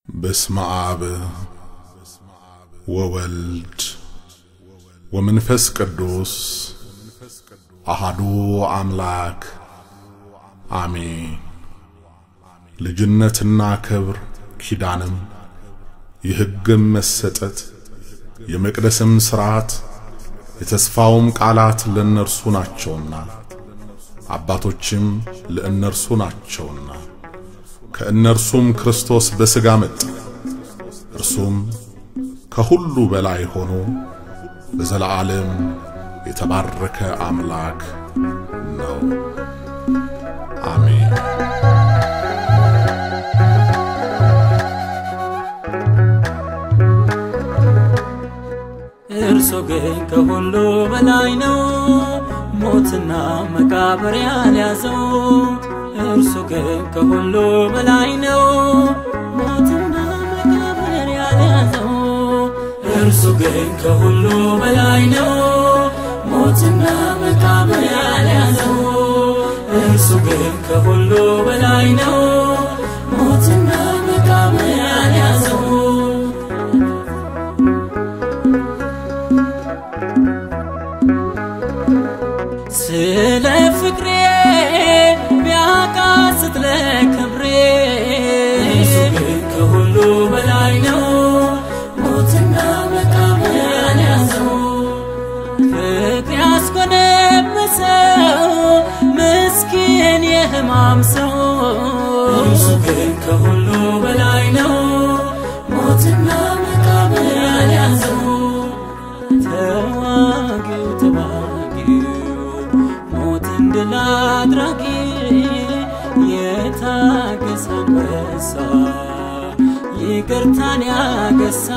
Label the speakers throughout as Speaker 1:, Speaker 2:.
Speaker 1: በስመ አብ ወወልድ ወመንፈስ ቅዱስ አሃዱ አምላክ አሜን። ልጅነትና ክብር ኪዳንም የሕግም መሰጠት የመቅደስም ሥርዓት የተስፋውም ቃላት ለእነርሱ ናቸውና አባቶችም ለእነርሱ ናቸውና ከእነርሱም ክርስቶስ በሥጋ መጣ። እርሱም ከሁሉ በላይ ሆኖ ለዘለዓለም የተባረከ አምላክ ነው። አሜን።
Speaker 2: እርሱ ግን ከሁሉ በላይ ነው፣ ሞትና መቃብር ያልያዘው። እርሱ ግን ከሁሉ በላይ ነው፣ ሞትና መቃብር ያልያዘው። እርሱ ግን ከሁሉ በላይ ነው፣ ሞትና መቃብር ያልያዘው። እርሱ ግን ከሁሉ በላይ ነው፣ ሞትና መቃብር ያልያዘው። ስለ ፍቅሬ ቢያቃስት ለክብሬ እርሱ ግን ከሁሉ በላይ ነው፣ ሞትና መቃብር ያልያዘው። ፍቅር ያስኮነበሰው ምስኪን የሕማም ሰው እርሱ ግን ከሁሉ በላይ ነው፣ ሞትና መቃብር ያልያዘው። ተዋጊው ተዋጊው ሞትን ድል አድራጊ የታገሰ አንበሳ ይቅርታን ያገሳ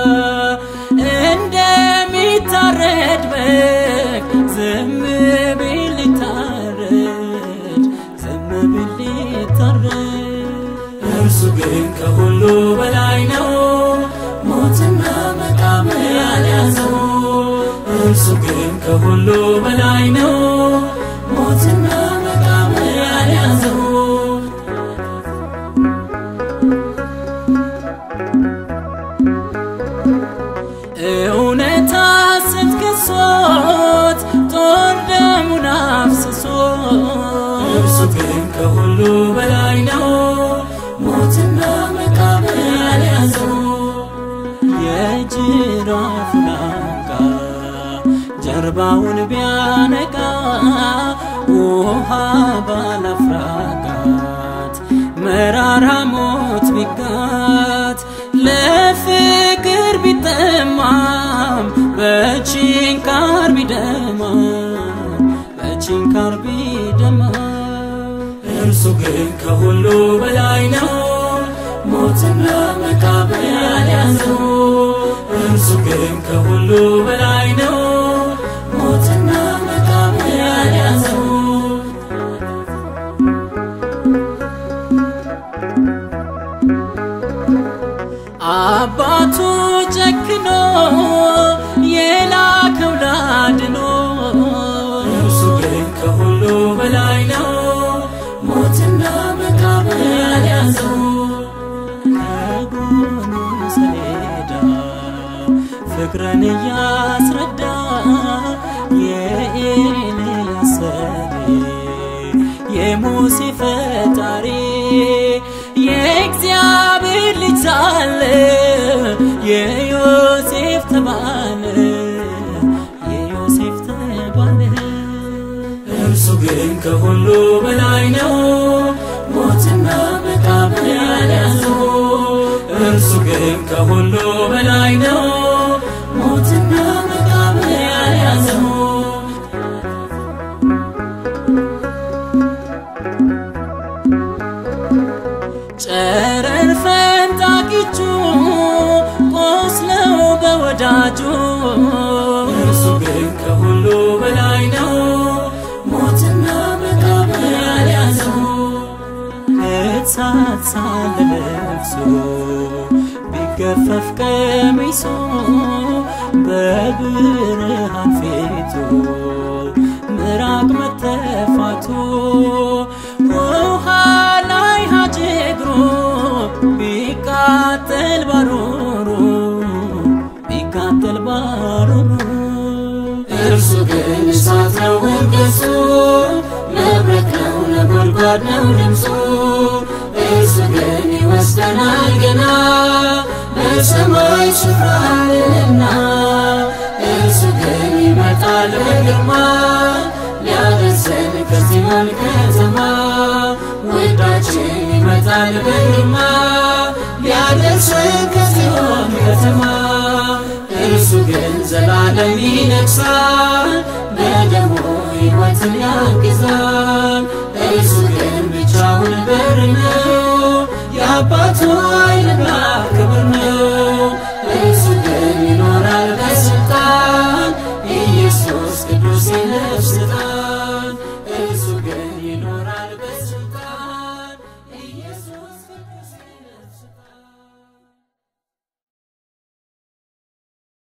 Speaker 2: እንደሚታረድ በግ ዝም ቢል ሊታረድ ዝም ቢል ሊታረድ እርሱ ግን ከሁሉ በላይ ነው ሞትና መቃብር ያልያዘው እርሱ ግን ከሁሉ በላይ ነው ሞትና መቃብር ያልያዘው እውነታ ስትከሶት ጦር ደሙን አፍስሶ እርሱ ግን ከሁሉ በላይ ነው ሞትና መቃብር ያልያዘው የጅራፉን አንቃ ጀርባውን ቢያነቃ ውሃ ባላፍራጋት መራራ ሞት ቢጋት ለፍቅር ቢጠማም በችንካር ቢደማም በችንካር ቢደማም እርሱ ግን ከሁሉ በላይ ነው ሞትና መቃብር ያልያዘው እርሱ ግን ከሁሉ በላይ ነው ሞትና መቃብር ያልያዘው አባቱ ጨክኖ የላከው ላድኖ እርሱ ግን ከሁሉ በላይ ነው ሞትና መቃብር ያልያዘው ከጎኑ ሰሌዳ ፍቅርን እያስረዳ የኤልያስ ሰሪ የሙሴ ፈጣሪ የእግዚአብሔር ልጅ ሳለ የዮሴፍ ተባለ የዮሴፍ ተባለ እርሱ ግን ከሁሉ በላይ ነው ሞትና መቃብር ያልያዘው እርሱ ግን ከሁሉ በላይ ነው ሞትና መቃብር ያልያዘው ጨረር ፈንጣቂቹ ቆስለው በወዳጁ እርሱ ግን ከሁሉ በላይ ነው ሞትና መቃብር ያልያዘው እሳት ሳለ ለብሶ ቢገፈፍ ቀሚሱ በብርሃን ፊቱ ምራቅ መተፋቱ ውሃ ላይ ሀጅ እግሩ ቢቃ ቢቃጠል ባሩሩ ቢቃጠል ባሩሩ
Speaker 3: እርሱ ግን እሳት ነው እርገጹ መብረቅ ነው ነጎድጓድ ነው ድምፁ እርሱ ግን ይወስደናል ገና በሰማይ ስፍራ አለና እርሱ ግን ይመጣል በግርማ ሊያደርሰን ከጽዮን ከተማ ውዳችን ይመጣል በግርማ ሊያደርሰን ከጽዮን ከተማ እርሱ ግን ዘላለም ይነግሣል በደሙ ሕይወትን ያግዛል እርሱ ግን ብቻውን በር ነው የአባቱ